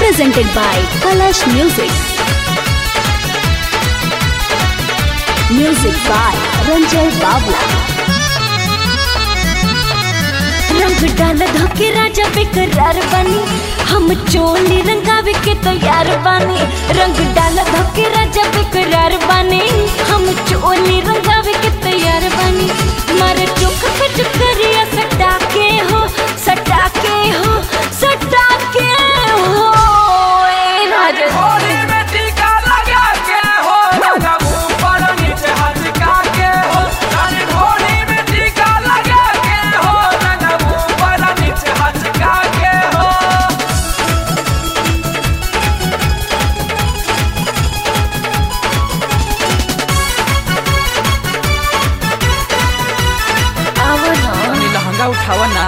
presented by Kalash Music. Music by Ranjay Babla. रंग डाल धोके राजा बेकरार बनी हम चोली रंगावे के तैयार बानी रंग डाल धोके राजा बेकरार बनी हम चोली रंगावे के तैयार बानी मारे चुक पे चुकरिया सटा के हो सटा के हो सटा के हो ए राजा होली में टीका लगा के हो लगा ऊपर नीचे हटका के हो रानी होली में टीका लगा के हो लगा ऊपर नीचे हटका के हो आवो ना रानी लहंगा उठावा ना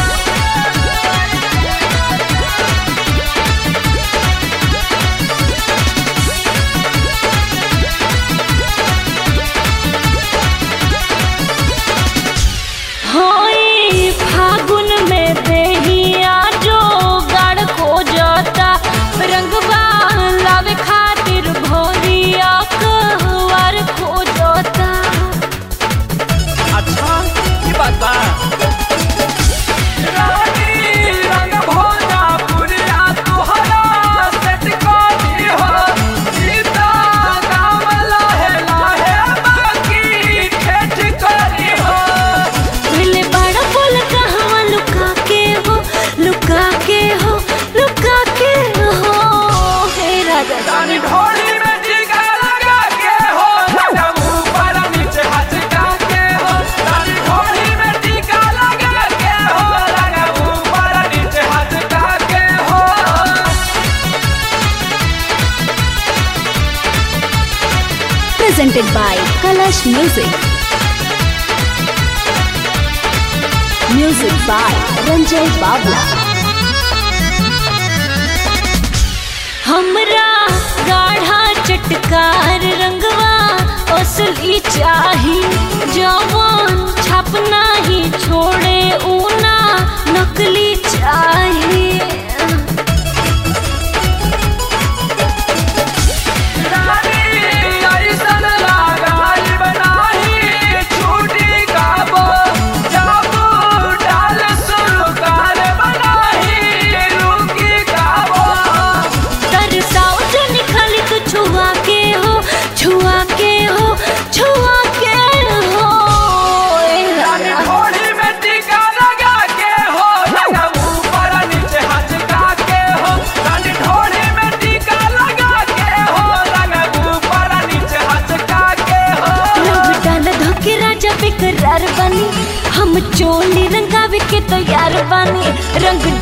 होई फागुन में देहिया जो गाड़ खोजता रंगवा लावे खातिर भोरिया कहवार खोजता अच्छा ये बात बा रानी रंग भोजा पुरिया तुहरा सेट कोनी हो सीता गाँव लाहे लाहे बाकी ठेठ करी हो मिले बड़ा बोल कहवा लुका के हो लुका के हो लुका के हो हे राजा रानी ढोली में टीका लगा के हो लगा ऊपर नीचे हटका के हो रानी ढोली में टीका लगा के हो लगा ऊपर नीचे हटका के हो Presented by Kalash Music. Music by Ranjay Babla. हमरा गाढ़ा चटकार रंगवा असली चाही जवान छपना ही छोड़े ऊना नकली चाही रानी ऐसन लगाई बनाही छूटी गाबो जाबो डाल सुरकार बनाही रुकी गाबो तरसाओ जो निखली तो छुआ के हो छुआ के हो छुआ के हो ए रानी राजा। ढोली में टीका लगा के हो लगा ऊपर नीचे हटका के हो रानी ढोली में टीका लगा के हो लगा ऊपर नीचे हटका के हो रंग डाल धोके राजा बेकरार बनी हम चोली रंगावे के तैयार बानी रंग